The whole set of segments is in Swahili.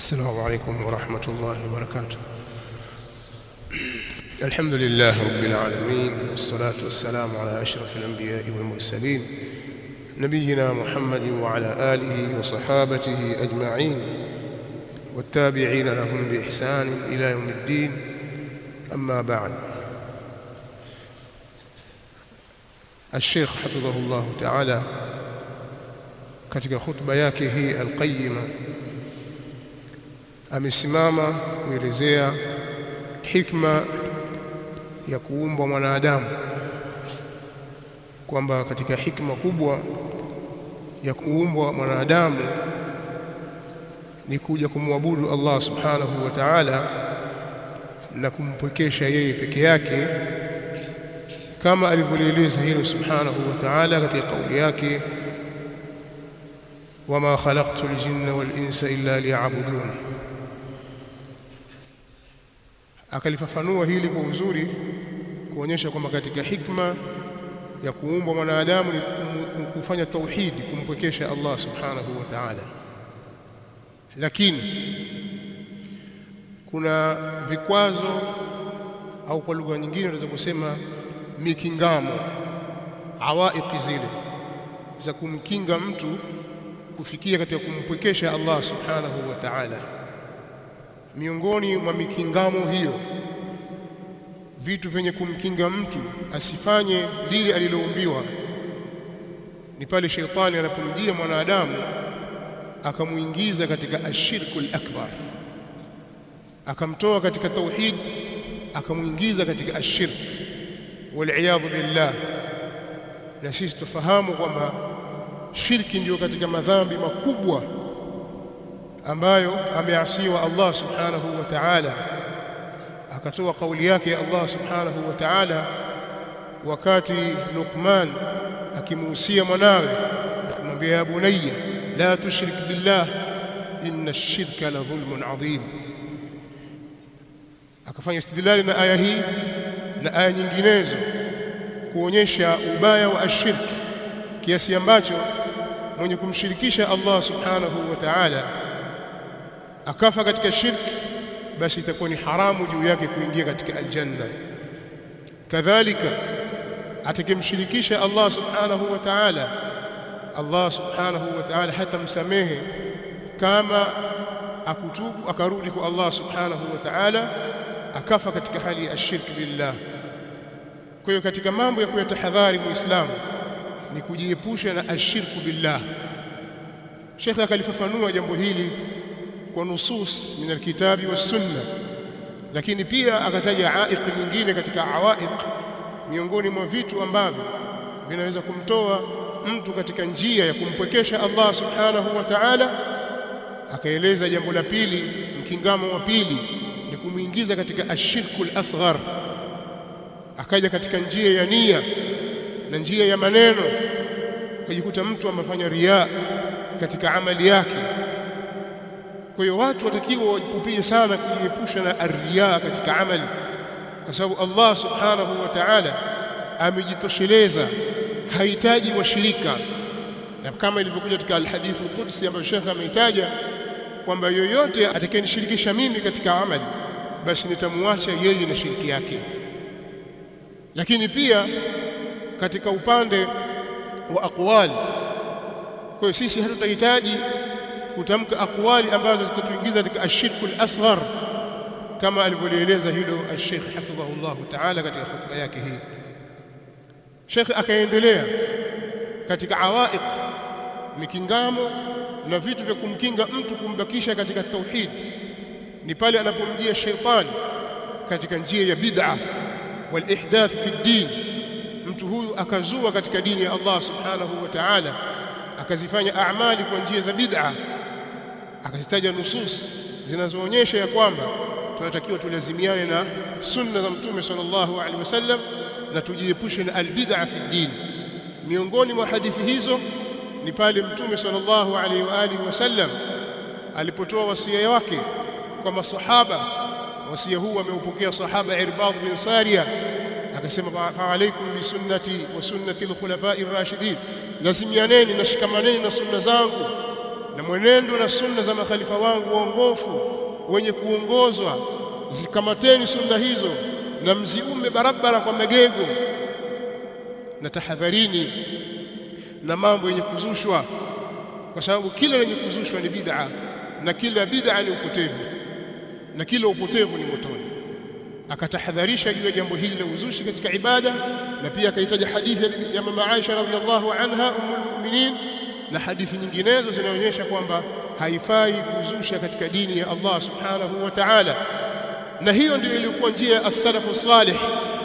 السلام عليكم ورحمة الله وبركاته الحمد لله رب العالمين والصلاة والسلام على أشرف الأنبياء والمرسلين نبينا محمد وعلى آله وصحابته أجمعين والتابعين لهم بإحسان إلى يوم الدين أما بعد الشيخ حفظه الله تعالى katika khutba yake hii alqayima amesimama kuelezea hikma ya kuumbwa mwanadamu kwamba katika hikma kubwa ya kuumbwa mwanadamu ni kuja kumwabudu Allah subhanahu wa ta'ala na kumpwekesha yeye peke yake kama alivyolieleza hilo subhanahu wa ta'ala katika kauli yake wama khalaqtu aljinna wal insa illa liya'budun akalifafanua hili kwa uzuri kuonyesha kwamba katika hikma ya kuumbwa mwanadamu ni kufanya tauhidi kumpwekesha Allah subhanahu wa ta'ala lakini kuna vikwazo au kwa lugha nyingine tunaweza kusema mikingamo awaiqi zile za kumkinga mtu kufikia katika kumpwekesha Allah subhanahu wa ta'ala miongoni mwa mikingamo hiyo vitu vyenye kumkinga mtu asifanye lile aliloumbiwa ni pale sheitani anapomjia mwanadamu akamuingiza katika ashirkul akbar akamtoa katika tauhid akamuingiza katika ashirk waliyadhu billah na sisi tufahamu kwamba shirki ndiyo katika madhambi makubwa ambayo ameasiwa Allah subhanahu wa ta'ala akatoa kauli yake Allah subhanahu wa ta'ala wakati Luqman akimuhusia mwanawe akamwambia ya bunayya la tushrik billah inna ash-shirka la dhulmun adhim akafanya istidlali na aya hii na aya nyinginezo kuonyesha ubaya wa ashirki kiasi ambacho mwenye kumshirikisha Allah subhanahu wa ta'ala akafa katika shirki basi itakuwa ni haramu juu yake kuingia katika aljanna kadhalika atakimshirikisha Allah subhanahu wa ta'ala Allah subhanahu wa ta'ala hatamsamehe kama akutubu akarudi kwa Allah subhanahu wa ta'ala akafa katika hali ya shirki billah kwa hiyo katika mambo ya kuyatahadhari muislamu ni kujiepusha na ashirku billah Sheikh akalifafanua jambo hili kwa nusus min alkitabi was sunna lakini pia akataja aiq nyingine katika awaiq miongoni mwa vitu ambavyo vinaweza kumtoa mtu katika njia ya kumpwekesha Allah subhanahu wa ta'ala akaeleza jambo la pili mkingamo wa pili ni kumuingiza katika ashirkul asghar akaja katika njia ya nia na njia ya maneno ukajikuta mtu amefanya riaa katika amali yake kwa hiyo watu watakiwa wajipupie sana kujiepusha na arriya katika amali kwa sababu Allah subhanahu wa ta'ala amejitosheleza hahitaji washirika na kama ilivyokuja katika alhadith alqudsi ambayo Sheikh ameitaja kwamba yoyote atakayenishirikisha mimi katika amali basi nitamwacha yeye na shiriki yake lakini pia katika upande wa aqwali kwa hiyo sisi hatutahitaji kutamka aqwali ambazo zitatuingiza katika ashirku al-asghar kama alivyolieleza hilo al-Sheikh hafidhahullah ta'ala katika hotuba yake hii Sheikh akaendelea katika awaiq mikingamo na vitu vya kumkinga mtu kumbakisha katika tauhid ni pale anapomjia sheitani katika njia ya bid'a wal ihdath fi din mtu huyu akazua katika dini ya Allah subhanahu wa ta'ala akazifanya amali kwa njia za bid'a akazitaja nusus zinazoonyesha ya kwamba tunatakiwa tulazimiane na sunna za mtume sallallahu alaihi wasallam na tujiepushe na albid'a fi din miongoni mwa hadithi hizo ni pale mtume sallallahu alaihi wa alihi wasallam alipotoa wasia wake kwa masahaba wasia huu ameupokea sahaba Irbad bin Sariya akasema fa alaikum bi sunnati wa sunnati al-khulafa'i ar-rashidin lazimianeni na shikamaneni na sunna zangu na mwenendo na sunna za makhalifa wangu waongofu wenye kuongozwa zikamateni sunna hizo na mziume barabara kwa magego na tahadharini na mambo yenye kuzushwa kwa sababu kila lenye kuzushwa ni bid'a na kila bid'a ni upotevu na kila upotevu ni motoni akatahadharisha juu ya jambo hili la uzushi katika ibada na pia akahitaja hadithi ya mama Aisha radhiallahu anha ummul mu'minin na hadithi nyinginezo zinaonyesha kwamba haifai kuzusha katika dini ya Allah subhanahu wa ta'ala na hiyo ndio ilikuwa njia ya as-salafu salih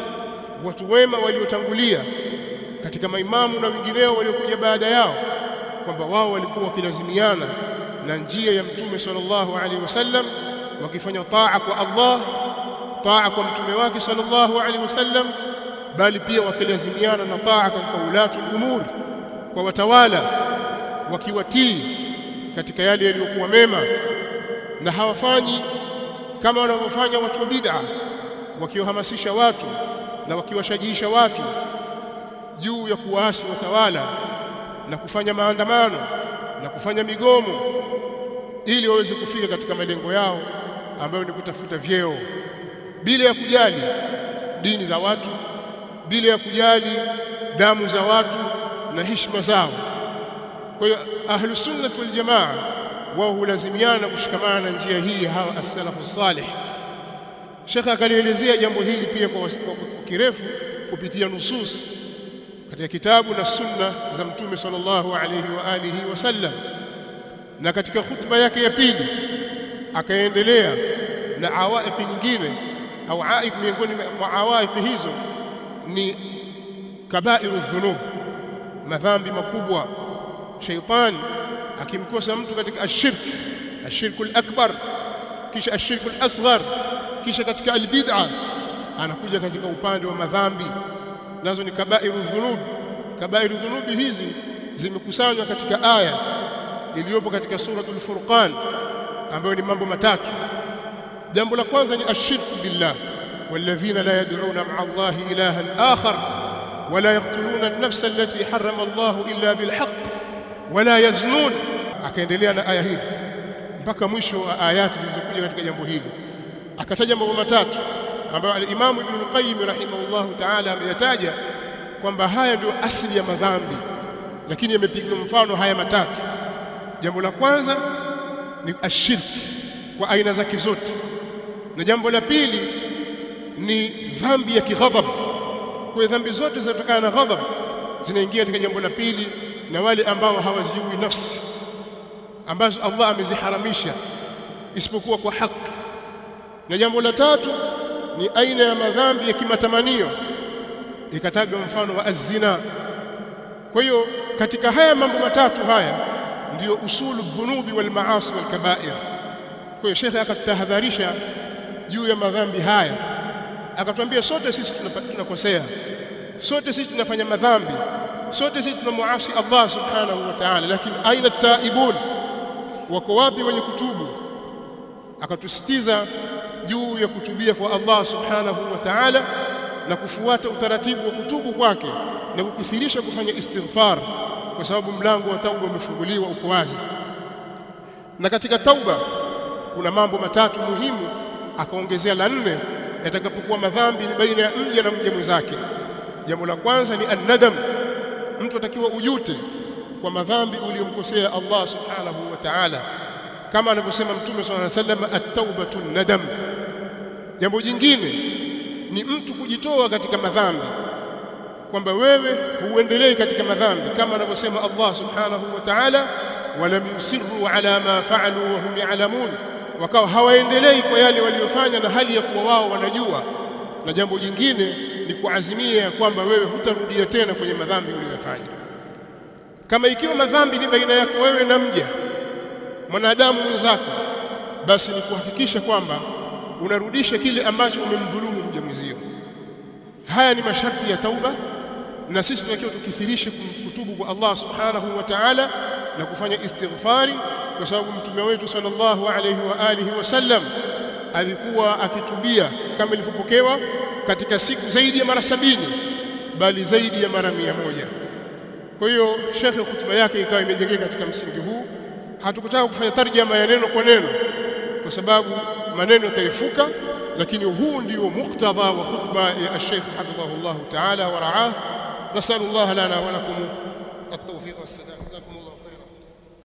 watu wema waliotangulia katika maimamu na wengineo waliokuja baada yao kwamba wao walikuwa wakilazimiana na njia ya mtume sallallahu alaihi wasallam wakifanya taa kwa Allah taa kwa mtume wake sallallahu alaihi wasallam bali pia wakilazimiana na taa kwa ulatu umur kwa watawala wakiwatii katika yale yaliyokuwa mema na hawafanyi kama wanavyofanya watu wa bid'a wakiwahamasisha watu na wakiwashajiisha watu juu ya kuwaasi watawala na kufanya maandamano na kufanya migomo ili waweze kufika katika malengo yao ambayo ni kutafuta vyeo bila ya kujali dini za watu bila ya kujali damu za watu na heshima zao kwa hiyo ahlus sunnah wal jamaa wao hulazimiana na kushikamana na njia hii hawa as-salafu salih Sheikh akalielezea jambo hili pia kwa, kwa kirefu kupitia nusus katika kitabu na sunna za mtume sallallahu alayhi wa alihi wasallam na katika khutba yake ya pili akaendelea na awaiq nyingine au aiq miongoni mwa awaiq hizo ni kabairu dhunub madhambi makubwa shaitani akimkosa mtu katika ashirk ashirku al-akbar kisha ashirku al-asghar kisha katika albid'a anakuja katika upande wa madhambi nazo ni kabairu dhunub kabairu dhunubi hizi zimekusanywa katika aya iliyopo katika suratul furqan ambayo ni mambo matatu jambo la kwanza ni ashirku billah والذين لا يدعون مع الله إلها آخر ولا يقتلون النفس التي حرم الله إلا بالحق ولا يزنون akaendelea na aya hii mpaka mwisho wa ayati zilizokuja katika jambo hili akataja mambo matatu ambayo al-Imam Ibn al-Qayyim rahimahullahu ta'ala ameyataja kwamba haya ndio asili ya madhambi lakini yamepigwa mfano haya matatu jambo la kwanza ni ashirki kwa aina zake zote na jambo la pili ni dhambi ya kighadhab kwa dhambi zote zinatokana na ghadhab zinaingia katika jambo la pili na wale ambao hawaziui nafsi ambazo Allah ameziharamisha isipokuwa kwa haki na jambo la tatu ni aina ya madhambi ya kimatamanio ikatajwa mfano wa azina kwa hiyo katika haya mambo matatu haya ndiyo usulu dhunubi wal maasi wal kabair kwa hiyo shekhe akatahadharisha juu ya madhambi haya akatwambia sote sisi tunakosea sote sisi tunafanya madhambi sote sisi tunamuasi Allah subhanahu wa ta'ala lakini aina taibun wako wapi wenye kutubu akatusitiza juu ya kutubia kwa Allah subhanahu wa ta'ala na kufuata utaratibu wa kutubu kwake na kukithirisha kufanya istighfar kwa sababu mlango wa tauba umefunguliwa uko wazi na katika tauba kuna mambo matatu muhimu akaongezea la nne yatakapokuwa madhambi ni baina ya mja na mja mwenzake jambo la kwanza ni annadam mtu atakiwa ujute kwa madhambi uliyomkosea Allah subhanahu wa ta'ala kama anavyosema mtume swalla alayhi wasallam at-taubatu nadam jambo jingine ni mtu kujitoa katika madhambi kwamba wewe huendelei katika madhambi kama anavyosema Allah subhanahu wa ta'ala walam yusirru ala ma fa'alu wa hum ya'lamun wakawa hawaendelei kwa yale waliyofanya na hali ya kuwa wao wanajua na jambo jingine ni kuazimia ya kwamba wewe hutarudia tena kwenye madhambi uliyofanya kama ikiwa madhambi ni baina yako wewe na mja mwanadamu mwenzako basi ni kuhakikisha kwamba unarudisha kile ambacho umemdhulumu mja mwenzio haya ni masharti ya tauba na sisi tunatakiwa tukithirishe kutubu kwa Allah subhanahu wa ta'ala na kufanya istighfari kwa sababu mtume wetu sallallahu alayhi wa alihi wasallam alikuwa akitubia kama ilivyopokewa katika siku zaidi ya mara sabini bali zaidi ya mara mia moja kwa hiyo shekhe hutuba yake ikawa imejengeka katika msingi huu hatukutaka kufanya tarjama ya neno kwa neno kwa sababu maneno yatarefuka lakini huu ndio muktadha wa khutba ya Sheikh hafidhahullah ta'ala wa ra'ah nasallallahu lana wa lakum التوفيق والسداد جزاكم الله